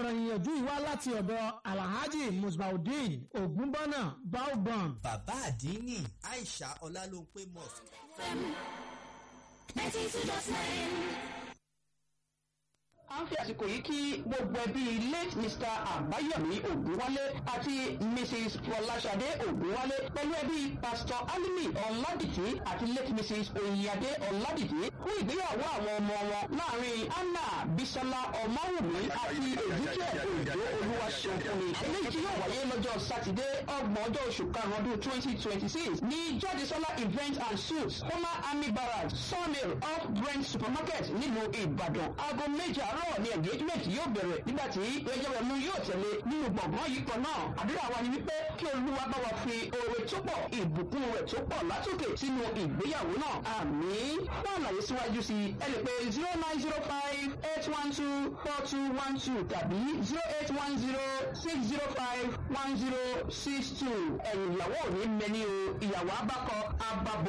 ọ̀rọ̀ ìyànjú ìwá láti ọ̀dọ̀ alhaji musbaudeen ogunbọ́nà baobon. bàbá àdínní aisha ọlálóńpé mosque. a ń fi àsìkò yìí kí gbogbo ẹbí late mr àbáyọ̀mí ògúnwálé àti mrs fọláṣadé ògúnwálé pẹ̀lú ẹbí pastor alimi ọ̀làdìtì àti late mrs oyinadé ọ̀làdìtì fún ìgbéyàwó àwọn ọmọ wọn láàrin anna bisola ọmọwùmí àti èdúkẹ́ òjò olúwaṣẹ́fúnni eléyìí tí yóò wáyé lọ́jọ́ sátidé ọgbọ̀n ọjọ́ oṣù karùn-ún ọdún twenty twenty six ní jádesọ́lá event and suits former army barracks sawmill off brent supermarket nílùú ìbàdàn aago méje àárọ̀ ní engagement yóò bẹ̀rẹ̀ nígbà tí ẹjẹ̀wẹ̀mú yóò tẹ̀lé nínú gbọ̀ngàn yìí kan náà àdúrà wa ni wípé kí olúwa bá wa fi oore tó pọ̀ ìbùkún rẹ̀ tó pọ̀ látòkè sínú ìgbéyàwó náà àmì fún àlàyé síwájú sí ẹ lè pe zero nine zero five eight one two four two one two tàbí zero eight one zero six zero five one zero six two ẹ̀yìn ìyàwó ò ní mẹ́ni o ìyàwó abákọ ababo